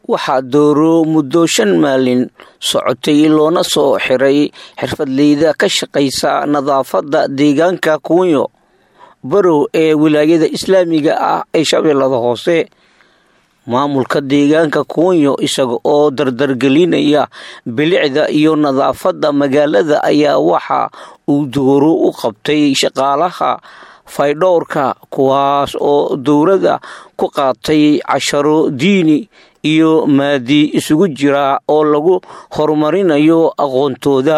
waxaa dooro muddo shan maalin socotay loona soo xiray xirfadleyda ka shaqaysa nadaafadda deegaanka kuunyo barow ee wilaayada islaamiga ah ee shabeellada hoose maamulka deegaanka kuunyo isaga oo dardargelinaya bilicda iyo nadaafadda magaalada ayaa waxa uu dooro u qabtay shaqaalaha faydhowrka kuwaas oo dowladda ku qaatay casharo diini iyo maadi isugu jira oo lagu horumarinayo aqoontooda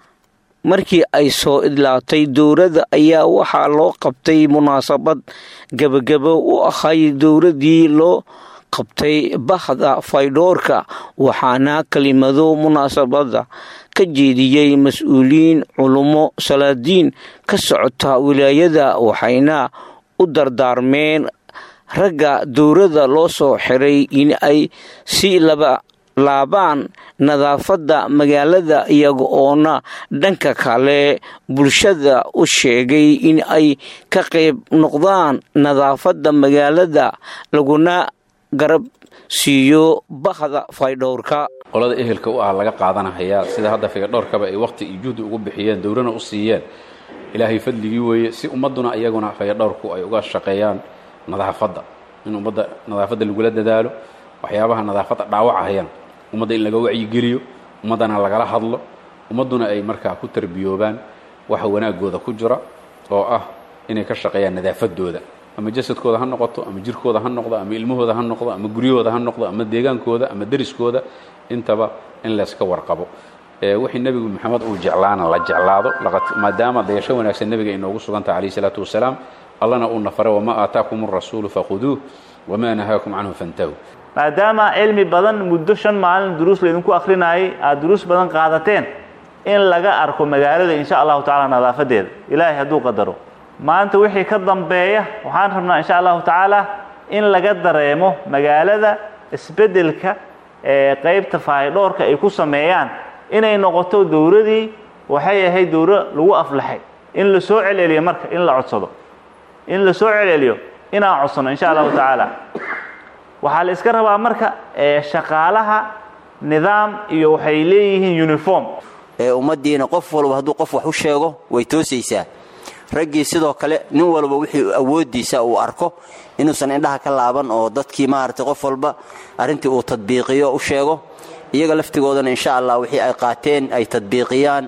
markii ay soo idlaatay dowladda ayaa waxaa loo qabtay munaasabad gebagabo u ahay dowladdii loo qabtay bahda faydhoorka waxaana kelimado munaasabada ka jeediyey mas-uuliyiin culummo salaadiin ka socota wilaayada waxayna u dardaarmeen ragga dowladda loo soo xiray in ay si laba laabaan nadaafadda magaalada iyaga oona dhanka kale bulshada u sheegay in ay ka qayb noqdaan nadaafadda magaalada laguna garab siiyo bahda faydhowrka qolada ehelka u ah laga qaadanahayaa sida hadda faydhowrkaba ay wakhti iyo juhdi ugu bixiyeen dowlana u siiyeen ilaahay fadligii weeye si ummadduna iyaguna faydhowrku ay uga shaqeeyaan nadaafadda in ummadda nadaafadda lagula dadaalo waxyaabaha nadaafadda dhaawacahayaan ummadda in laga wacyigeliyo ummaddana lagala hadlo ummadduna ay markaa ku tarbiyoobaan waxa wanaagooda ku jira oo ah inay ka shaqeeyaan nadaafadooda ama jasadkooda ha noqoto ama jirkooda ha noqdo ama ilmahooda ha noqdo ama guryahooda ha noqdo ama deegaankooda ama deriskooda intaba in layska warqabo wixii nebigu maxamed uu jeclaana la jeclaado maadaama dayasho wanaagsan nebiga inoogu sugantah calayh isalaatu wasalaam allana uu nafaray wamaa aataakum arasuulu fakhuduuh wamaa nahaakum canhu fantahuu maadaama cilmi badan muddo shan maalin duruus laydinku akrinaayay aada duruus badan qaadateen in laga arko magaalada insha allahu tacala nadaafadeeda ilaahay hadduu qadaro maanta wixii ka dambeeya waxaan rabnaa insha allahu tacaala in laga dareemo magaalada isbeddelka ee qaybta faahidhoorka ay ku sameeyaan inay noqoto dowladii waxay ahayd dowlo lagu aflaxay in la soo celceliyo marka in la codsado in la soo celceliyo inaan codsano insha allahu tacaala waxaa la iska rabaa marka shaqaalaha nidaam iyo waxay leeyihiin uniform ummaddiina qof walba hadduu qof wax u sheego way toosaysaa raggii sidoo kale nin walba wixii awooddiisa uu arko inuusan indhaha ka laaban oo dadkii maaragtay qof walba arrintii uu tadbiiqiyo u sheego iyaga laftigoodana insha allah wixii ay qaateen ay tadbiiqiyaan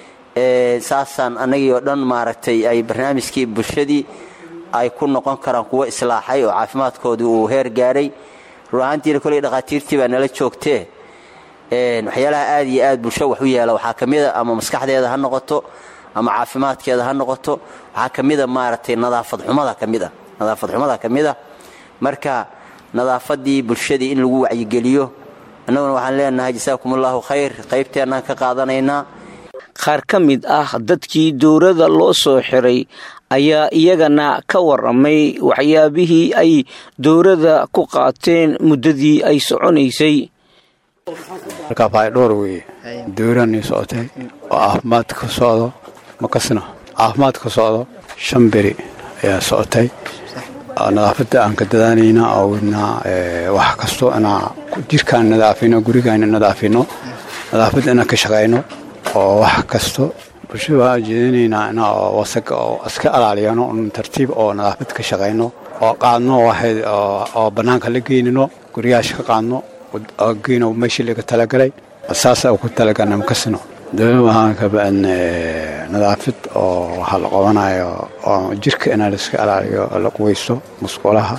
saasaan annagii oo dhan maaragtay ay barnaamijkii bulshadii ay ku noqon karaan kuwo islaaxay oo caafimaadkoodii uu heer gaaray run ahaantiina koley dhakhaatiirtii baa nala joogtee waxyaalaha aad iyo aad bulsho wax u yeela waxaa ka mida ama maskaxdeeda ha noqoto ama caafimaadkeeda ha noqoto waxaa ka mida maaragtay nadaafad xumada ka mid a nadaafad xumada ka mid a marka nadaafaddii bulshadii in lagu wacyigeliyo annaguna waxaan leenahay jasaakum allahu khayr qaybteennaan ka qaadanaynaa qaar ka mid ah dadkii dowladda loo soo xiray ayaa iyagana ka waramay waxyaabihii ay dowladda ku qaateen muddadii ay soconaysay markaa faydhoor weeye dowlanii socotay oo caafimaad ka socdo makasna caafimaad ka socdo shan beri ayaa socotay nadaafadda aan ka dadaanayna oo wadnaa wax kasto inaa jirkaan nadaafino gurigaan nadaafino nadaafadda inaan ka shaqayno oo wax kasto bulshada waan jeedinaynaa ina wasaga oo iska alaaliyano un tartiib oo nadaafad ka shaqayno oo qaadno waxay oo bannaanka la geynino guryaasha ka qaadno geyno meeshii laga talagalay saasa ku talagalna makasino dowlada waxaan ka ba'an nadaafad oo waxaa la qabanayo oo jirka inaa laiska alaaliyo la quweysto musqulaha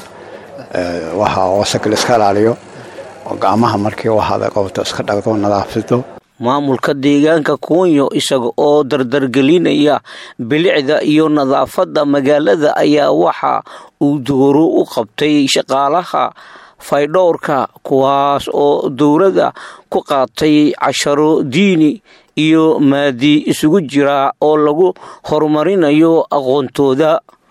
waxa wasaga la iska alaaliyo oo gacmaha markii waxaad qabato iska dhaqdo nadaafado maamulka deegaanka kuunyo isaga oo dardargelinaya bilicda iyo nadaafadda magaalada ayaa waxa uu dooro u qabtay shaqaalaha faydhowrka kuwaas oo dowladda ku qaatay casharo diini iyo maadi isugu jira oo lagu horumarinayo aqoontooda